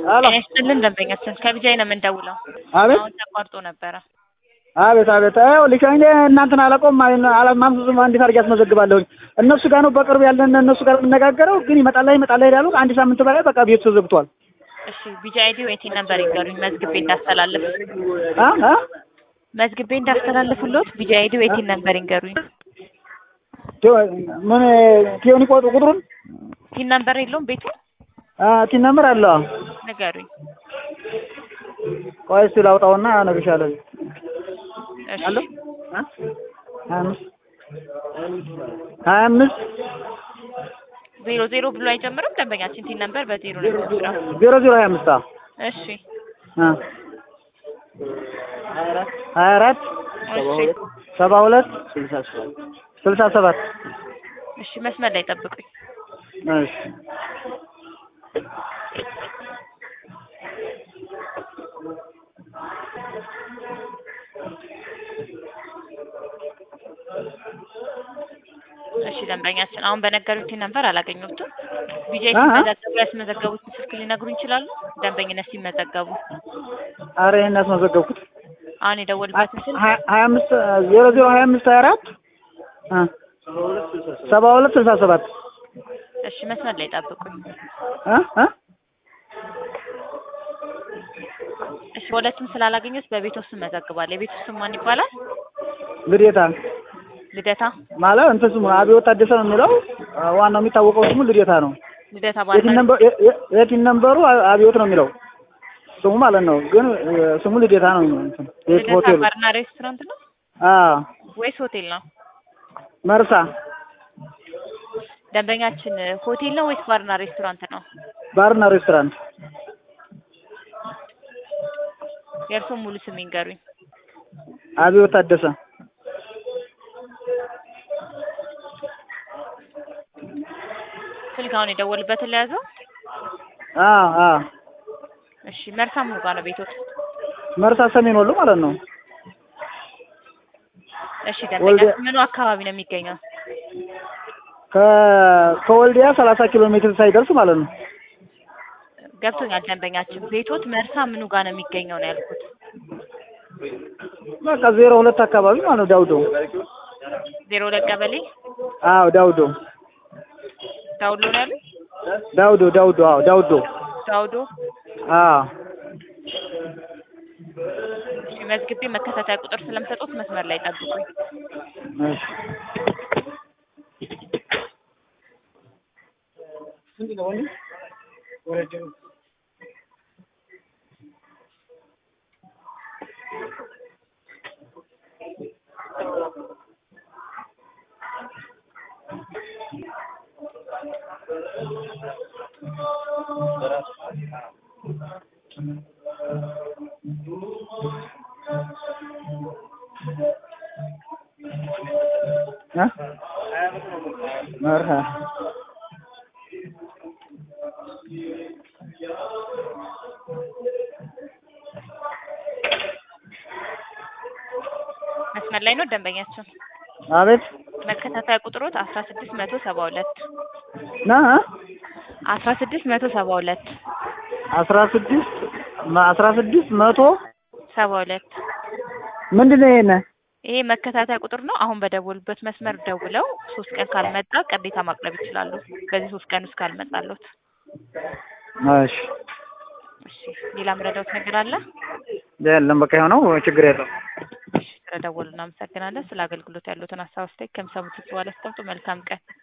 ሄሎ ጤና ይስጥልን ደንበኛችን ከቢጃይ ነው የምንደውለው። አቤት አሁን ተቋርጦ ነበረ። አቤት አቤት ይኸውልሽ እኔ እናንተን አላውቀውም አላማምዙም እንዴት አድርጌ አስመዘግባለሁኝ እነሱ ጋር ነው በቅርብ ያለን እነሱ ጋር የምነጋገረው ግን ይመጣላ ይመጣላ ይላሉ አንድ ሳምንት በላይ በቃ ቤቱ ተዘግቷል እሺ ቢጃይ አይዲ ወይቴ ነበር ይንገሩኝ መዝግቤ እንዳስተላልፍ አ አ መዝግቤ እንዳስተላልፍሎት ቢጃይ አይዲ ወይቴ ነበር ይንገሩኝ። ምን ቲዮኒ ቆጡ ቁጥሩን ቲን ነበር የለውም ቤቱ አ ቲን ነምበር አለ ንገሩኝ። ቆይ እስኪ ላውጣውና እነግርሻለሁ እሺ አለ አ ሀያ አምስት ሀያ አምስት ዜሮ ዜሮ ብሎ አይጀምርም ደንበኛችን ቲን ነበር በዜሮ ነው የሚጀምረው። ዜሮ ዜሮ ሀያ አምስት አ እሺ አ ሀያ አራት እሺ ሰባ ሁለት ስልሳ ሰባት እሺ መስመር ላይ ጠብቁኝ። እሺ እሺ ደንበኛችን አሁን በነገሩት ቲን ነበር አላገኘሁትም። ቢጃይ አሀ። ሲመዘገቡ ያስመዘገቡትን ስልክ ሊነግሩ ይችላሉ? ደንበኝነት ሲመዘገቡ አረ ይሄን ያስመዘገብኩት አሁን የደወልበትን ስልክ ሀያ ሀያ አምስት ዜሮ ዜሮ ሀያ አምስት ሀያ አራት አ ሰባ ሁለት ስልሳ ሰባት እሺ መስመር ላይ ጠብቁኝ። አ አ እሺ ሁለቱም ስላላገኘሁት በቤት ውስጥ መዘግባለሁ። የቤት ውስጥ ማን ይባላል? ልዴታ ልደታ ማለት እንትን ስሙ አብዮት ታደሰ ነው የሚለው አ፣ ዋናው የሚታወቀው ስሙ ልዴታ ነው። ልደታ የቲን ባልና ነምበር የ- የ- የቲን ነምበሩ አ- አብዮት ነው የሚለው ስሙ ማለት ነው። ግን እ፣ ስሙ ልዴታ ነው እንትን ቤት ልደታ ሆቴሉ ባርና ሬስቶራንት ነው አ ወይስ ሆቴል ነው? መርሳ ደንበኛችን ሆቴል ነው ወይስ ባርና ሬስቶራንት ነው? ባርና ሬስቶራንት የእርስዎ ሙሉ ስም ይንገሩኝ። አብዮት ታደሰ ስልክ አሁን የደወልበትን ለያዘው። አ አ እሺ መርሳ ምኑ ጋር ነው ቤቶት? መርሳ ሰሜን ወሎ ማለት ነው። እሺ ወልዲያ- ደንበኛችን ምኑ አካባቢ ነው የሚገኘው? ከ ከወልዲያ ሰላሳ ኪሎ ሜትር ሳይደርስ ማለት ነው። ገብቶኛል ደንበኛችን። ቤቶት መርሳ ምኑ ጋር ነው የሚገኘው ነው ያልኩት። በቃ ዜሮ ሁለት አካባቢ ማለት ነው። ዳውዶ ዜሮ ሁለት ቀበሌ አዎ ዳውዶ ዳውሎ ነው ያሉት? ዳውዶ ዳውዶ አዎ ዳውዶ ዳውዶ አዎ እሺ መዝግቤ መከታተያ ቁጥር ስለምሰጡት መስመር ላይ ጠብቁኝ። እሺ እ መርሃ መስመር ላይ ነው ደንበኛችን። አቤት መከታተያ ቁጥሮት አስራ ስድስት መቶ ሰባ ሁለት ና አስራ ስድስት መቶ ሰባ ሁለት አስራ ስድስት አስራ ስድስት መቶ ሰባ ሁለት ምንድን ነው ይሄን? ይሄ መከታተያ ቁጥር ነው። አሁን በደወሉበት መስመር ደውለው ሶስት ቀን ካልመጣ ቅሬታ ማቅረብ ይችላሉ። በዚህ ሶስት ቀን ውስጥ ካልመጣሉት። እሺ እሺ ሌላ ምረዳውት ነገር አለ? የለም በቃ የሆነው ችግር የለም። እሺ ስለደወሉ እናመሰግናለን። ስለ አገልግሎት ያሉትን ሀሳብ አስተያየት ከሚሰሙት በኋላ አስቀምጡ። መልካም ቀን